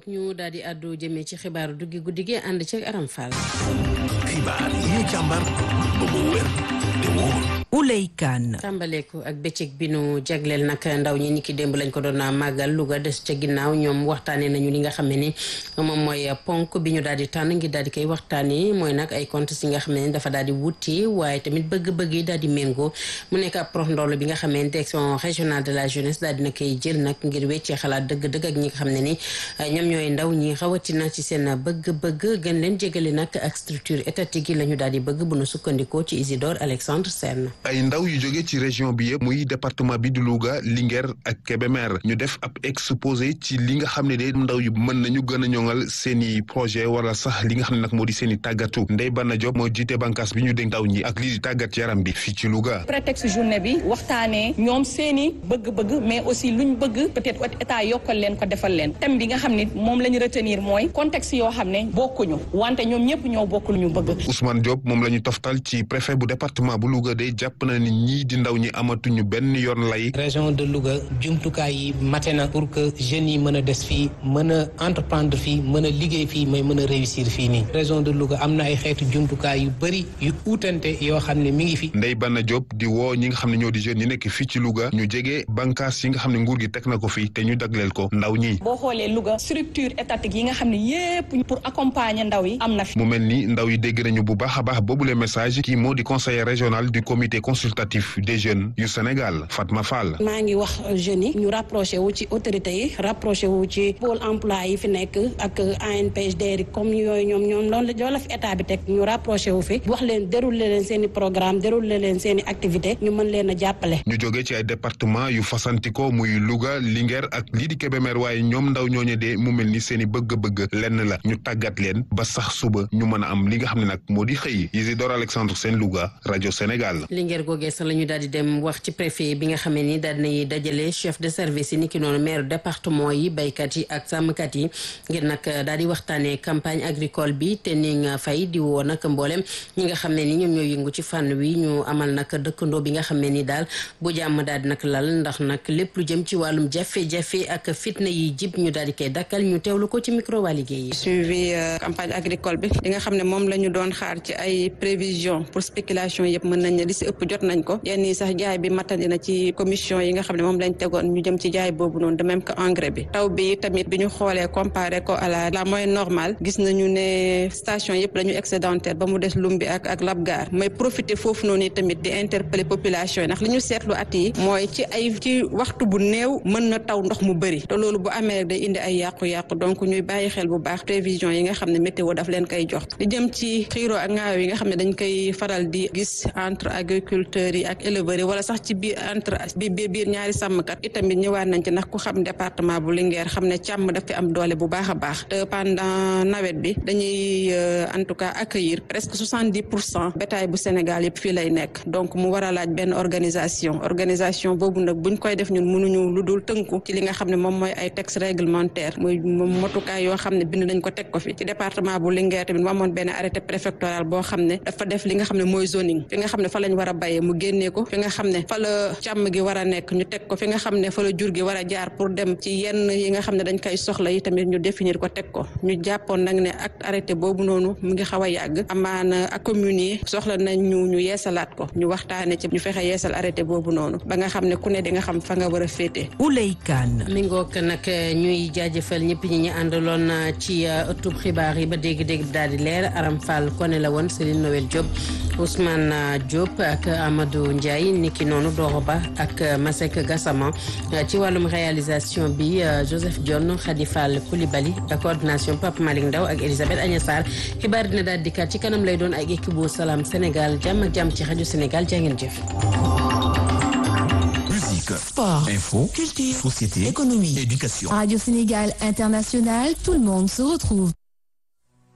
ngoog ñu daal di àddu jëmee ci xibaaru duggi guddi gi ànd ci Aram Fall. xibaar yi ñu càmbar ba mu wér te wóor. Ouley Kane. tàmbaleeku ak bëccëg bi nu jagleel nag ndaw ñi niki démb lañ ko doon màggal Louga des ca ginnaaw ñoom waxtaanee nañu li nga xam ne ni moom mooy ponk bi ñu daal di tànn ngir daal di koy waxtaanee mooy nag ay comptes yi nga xam ne dafa daal di wuti waaye tamit bëgg-bëgg yi daal di méngoo mu nekk ab prox ndoll bi nga xam ne direction régionale de la jeunesse daal dina koy jël nag ngir weccee xalaat dëgg-dëgg ak ñi nga xam ne ni ñoom ñooy ndaw ñi rawatina ci seen bëgg-bëgg gën leen jégale nag ak structure étatique yi la ñu daal di bëgg bu nu sukkandikoo ci Isidore Alexandre Sène ay ndaw yu jóge ci région bi yëpp muy département bi di Louga Linguère ak Kébémer ñu def ab exposé ci li nga xam ne de ndaw yu mën nañu gën a ñoŋal seen i projet wala sax li nga xam ne nag moo di seen i tàggatu Ndeye Bana Diop moo jiite bànqaas bi ñu dénk ndaw ñi ak lii di tàggat yaram bi fii ci Louga. prétexte journée bi waxtaanee ñoom seen i bëgg-bëgg mais aussi luñ bëgg peut-être état yokkal leen ko defal leen thème bi nga xam ne moom la ñu retenir mooy contexte yoo xam ne bokkuñu wante ñoom ñëpp ñoo bokk lu ñu bëgg. Ousmane Diop moom la ñu toftal ci préfet bu département bu Louga de jàpp na ni ñii di ndaw ñi amatuñu benn yoon lay. région de Louga jumtukaay yi mate na pour que jeunes yi mën a des fii mën a entreprendre fii mën a liggéey fii mais mën a réussir fii nii région de Louga am na ay xeetu jumtukaay yu bëri yu uutante yoo xam ne mi ngi fi. Ndeye Bana Diop di woo ñi nga xam ne ñoo di jeunes yi nekk fii ci Louga ñu jege bànqaas yi nga xam ne nguur gi teg na ko fii te ñu dagleel ko ndaw ñi. boo xoolee Louga structure étatique yi nga xam ne yépp pour accompagner ndaw yi am na fi. mu mel ni ndaw yi dégg nañu bu baax a baax boobule message kii moo di conseiller régional du comité consultatif des jeunes yu Sénégal Fatma Fall. maa ngi wax jeunes yi ñu rapproché wu ci autorités yi rapproché wu ci pôle emploi yi fi nekk ak ANPHDR comme yooyu ñoom ñoom loolu la fi état bi teg ñu rapproché wu fi wax leen déroulé leen seen i programme déroulé leen seen i activité ñu mën leen a jàppale. ñu jógee ci ay département yu fasantikoo muy Louga Linguère ak lii di Kébémer waaye ñoom ndaw ñooñu de mu mel ni seen i bëgg-bëgg lenn la ñu tàggat leen ba sax suba ñu mën a am li nga xam ne nag moo di xëy Isidore Alexandre Sène Louga rajo Sénégal. Linguère googee sax la ñu daal di dem wax ci préfet bi nga xam ne ni daal dinay dajale chef de service yi ni ki noonu maire département yi béykat yi ak sàmmkat yi ngir nag daal di waxtaanee campagne agricole bi te ni nga fay di woo nag mboolem ñi nga xam ne ni ñoom ñoo yëngu ci fànn wi ñu amal nag dëkkandoo bi nga xam ne ni daal bu jàmm daal di nag lal ndax nag lépp lu jëm ci wàllum jafe-jafe ak fitna yi jib ñu daal di koy dakkal ñu teewlu ko ci micro waa liggéey yi. suivi campagne agricole bi li nga xam ne moom la ñu doon xaar ci ay prévision pour spéculation yëpp mën nañ ne li si ëpp jot nañ ko yenn yi sax jaay bi matandi na ci commission yi nga xam ne moom lañ tegoon ñu jëm ci jaay boobu noonu de même que engrais bi taw bi tamit bi ñu xoolee comparé ko à la la moyenne normale gis nañu ne station yëpp dañu excédentaire ba mu des Lumbi ak ak Labgar mooy profiter foofu noonu tamit di interpeller population yi ndax li ñu seetlu at yi mooy ci ay ci waxtu bu néew mën na taw ndox mu bëri te loolu bu amee rek day indi ay yàqu-yàqu donc ñuy bàyyi xel bu baax prévision yi nga xam ne météo daf leen koy jox li jëm ci xiiro ak ngaayo yi nga xam ne dañ koy faral di gis entre agriculteurs yi ak éleveurs yi wala sax ci biir entre bi biir ñaari sàmmkat itamit ñëwaat nañ ci ndax ku xam département bu Linguère xam ne càmm daf fi am doole bu baax a baax te pendant nawet bi dañuy en tout cas accueillir presque soixante dix pour cent bétail bu Sénégal yëpp fii lay nekk donc mu war a laaj benn organisation organisation boobu nag buñ koy def ñun mënuñu lu dul tënku ci li nga xam ne moom mooy ay texte réglementaire muy motukaay yoo xam ne bind nañ ko teg ko fi ci département bu Linguère tamit mu amoon benn arrêté préfectoral boo xam ne dafa def li nga xam ne mooy zoning fi nga xam ne fa lañ war a bayee mu génnee ko fi nga xam ne fa la càmm gi war a nekk ñu teg ko fi nga xam ne fa la jur gi war a jaar pour dem ci yenn yi nga xam ne dañ koy soxla yi tamit ñu définir ko teg ko ñu jàppoon nag ne ak arrêté boobu noonu mu ngi xaw a yàgg amaana ak communes yi soxla nañ ñu ñu yeesalaat ko ñu waxtaane ci ñu fexe yeesal arrêté boobu noonu ba nga xam ne ku ne di nga xam fa nga war a féete Ouley Kane mi ngoog nag ñuy jaajëfal ñëpp ñi ñu àndaloon ci ëttub xibaar yi ba dégg-dégg bi daal di leer Aram Fall kone la woon Céline Noël Diop Ousmane Diop ak Amadou Ndiaye niki noonu Doro Ba ak Masek Gassama ci wàllum réalisation bi Joseph Dione Khady Fall Coulibaly coordination Pape Malick Ndaw ak Elisabeth Agnès Sarr xibaar dina daal dikkaat ci kanam lay doon ak équipe bu Salam Sénégal jàmm ak jàmm ci rajo Sénégal jaa ngeen jëf. Musique, sport, info, culture, société, économie, éducation. Radio Sénégal International, tout le monde se retrouve.